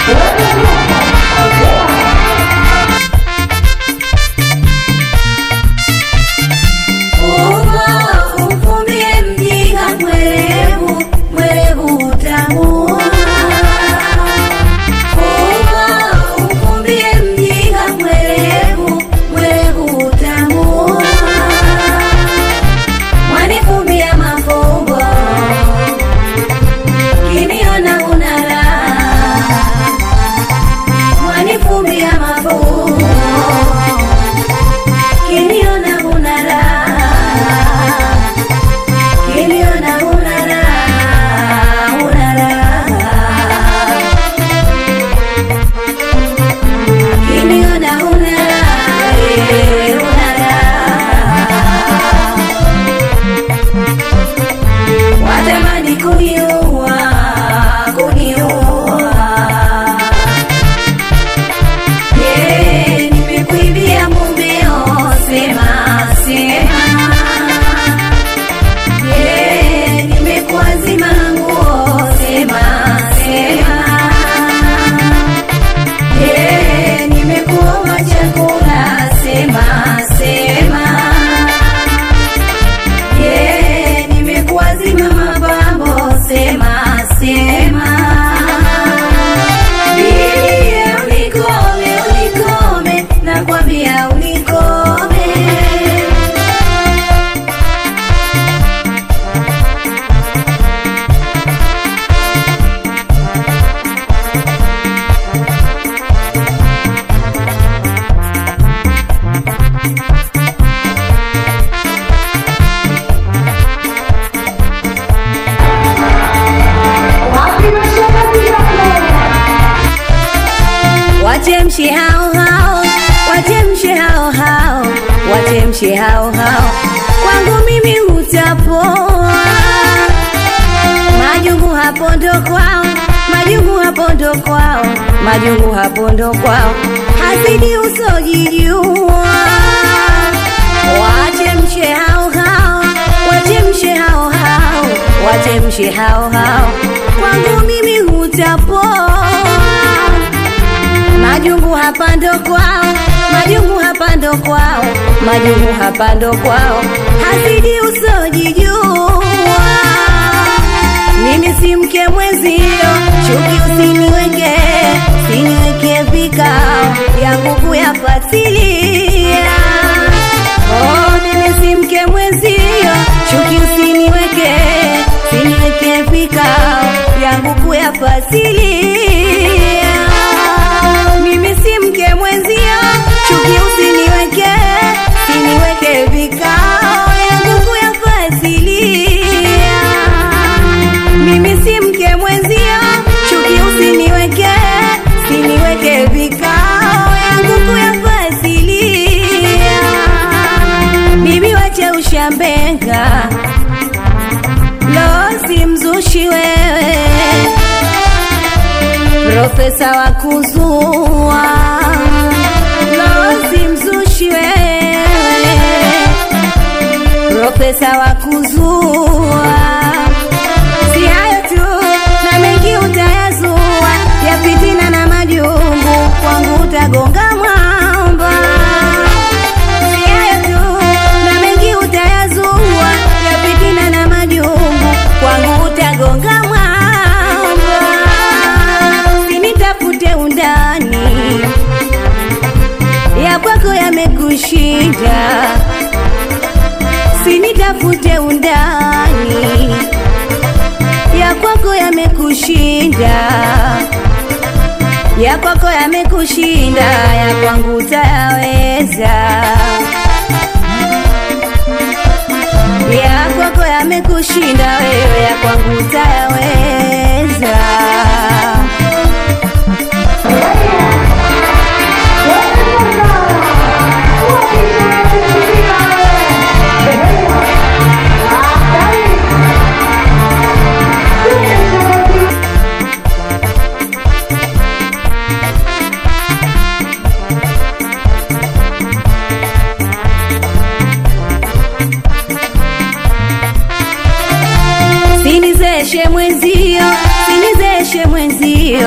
Umfumbie mjinga mwerevu, mwerevu utamuona. Umfumbie mjinga mwerevu, mwerevu utamuona. Mwanifumbia mafumbo, kiniona una raha. Mwanifumbia mafumbo Kiniona una raha, kiniona una raha, una raha. Kiniona una raha, eh, una raha. Watamani kuniua, kuniua Je, nimekuibia mumeo? Sema, sema. Je, nimekuazima nguo? Sema, sema. Je, nimekuoma chakula? Sema, sema. Je, nimekuazima mapambo? Sema, sema. Bibi, unikome, unikome, nakwambia unikome. Watemshe hao hao, watemshe hao hao, watemshe hao hao, kwangu mimi hutapoa. Majungu hapo ndo kwao, majungu hapo ndo kwao, majungu hapo ndo kwao, hasidi usojijua. Watemshe hao hao, watemshe hao hao, watemshe hao hao, kwangu mimi hutapoa Majungu hapa ndo kwao, majungu hapa ndo kwao, majungu hapa ndo kwao, hasidi usojijua. Mimi si mke mwenzio, chuki usiniweke, siniweke vikao yangu kuyafatilia. Oh, mimi si mke mwenzio, chuki usiniweke, siniweke vikao yangu kuyafatilia. Mimi si mke mwenzio, chuki usiniweke, siniweke vikao yangu kuyafatilia. Mimi si mke mwenzio, chuki usiniweke, siniweke vikao yangu kuyafatilia. Bibi wache ushambenga, lo si mzushi wewe profesa wa kuzua lozi mzushi wewe profesa wa kuzua si hayo tu na mengi utayazua ya fitina na majungu kwangu utagonga mwamba si hayo tu na mengi utayazua ya fitina na majungu kwangu utagonga mwamba sinitafute undani ya kwako yamekushinda sinitafute undani ya kwako yamekushinda ya kwako yamekushinda ya kwangu utayaweza ya kwako yamekushinda wewe ya kwangu utayaweza sinizeshe mwenzio sinizeshe mwenzio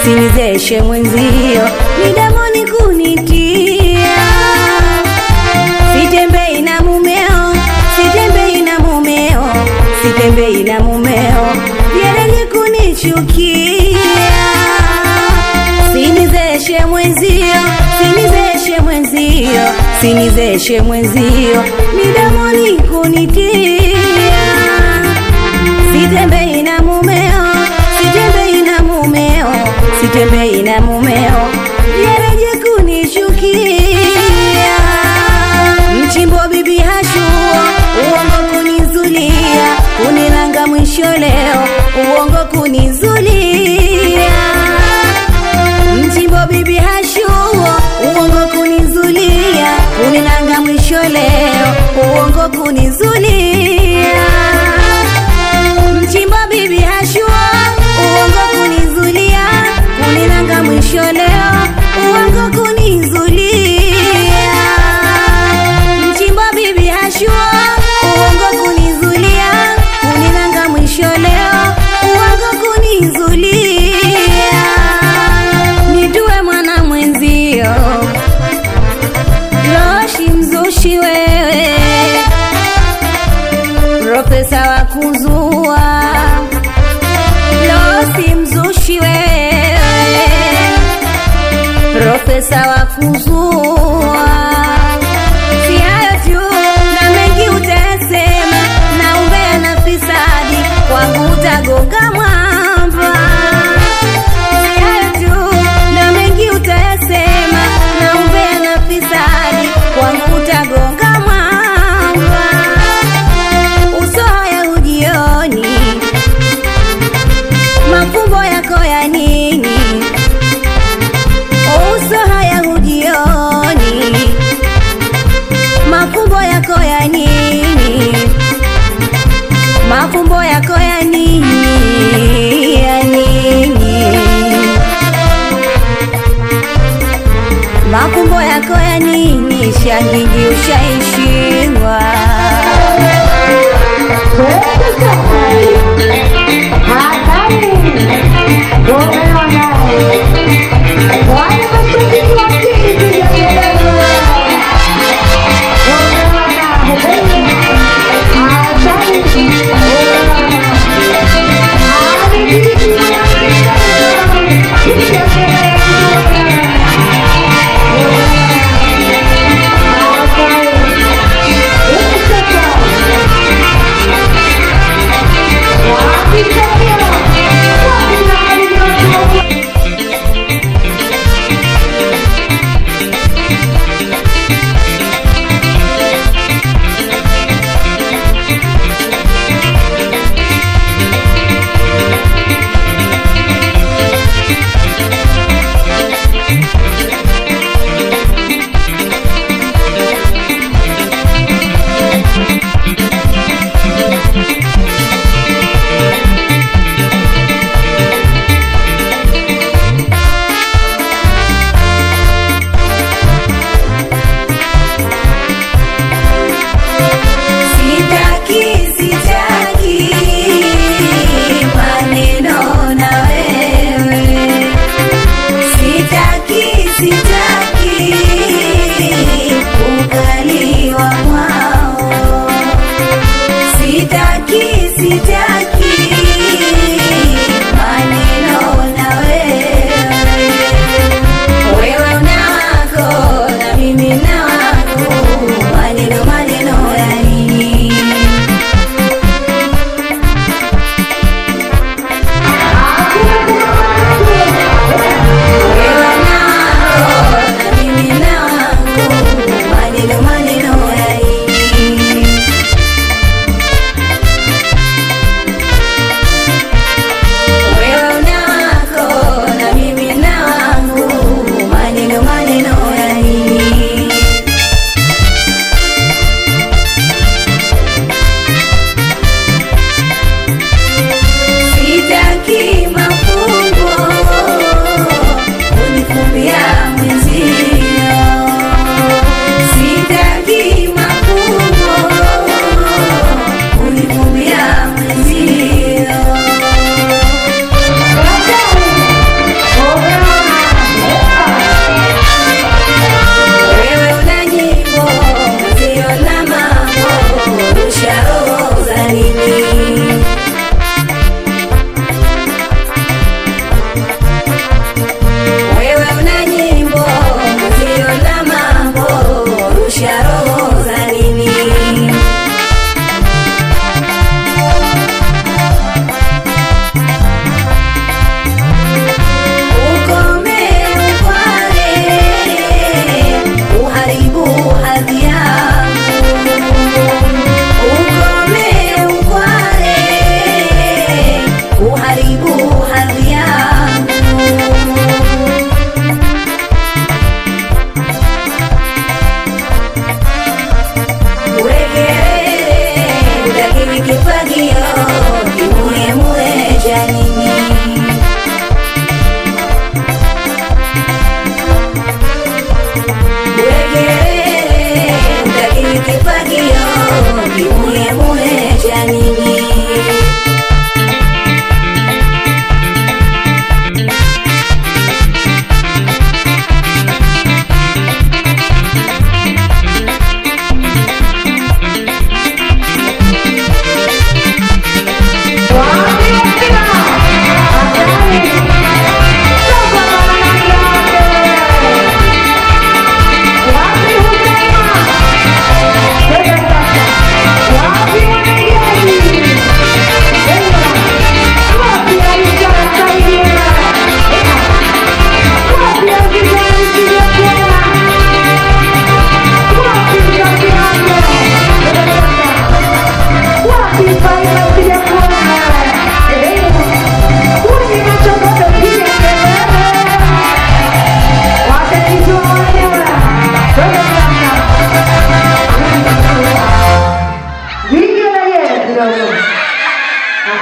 sinizeshe mwenzio midamoni kunitia sitembei na mumeo sitembei na mumeo sitembei na mumeo yerenye kunichukia sinizeshe mwenzio sinizeshe mwenzio sinizeshe mwenzio midamoni kunitia sitembei na mumeo sitembei na mumeo sitembei na mumeo yereje kunichukia mchimbo bibi hashuo uongo kunizulia kunilanga mwisho leo uongo kunizulia mchimbo bibi hashuo uongo kunizulia kunilanga mwisho leo uongo kunizulia mchimbo bibi hashua uongo kunizulia kuninanga mwisho leo uongo kunizulia mchimbo bibi hashua uongo kunizulia kuninanga mwisho leo uongo kunizulia nitue mwana mwenzio loshi mzushi wewe profesa wa kuzua losi mzushi wewe profesa wa kuzua si hayo tu na mengi utasema na umbea na fisadi kwangu utagonga mwamba si hayo tu na mengi utasema na umbea na fisadi kwangu utagonga mwamba uso haya ujioni mafumbo yako ya nini uso haya ujioni mafumbo yako ya nini mafumbo yako ya nini ya nini mafumbo yako ya nini shangingi ushaishindwa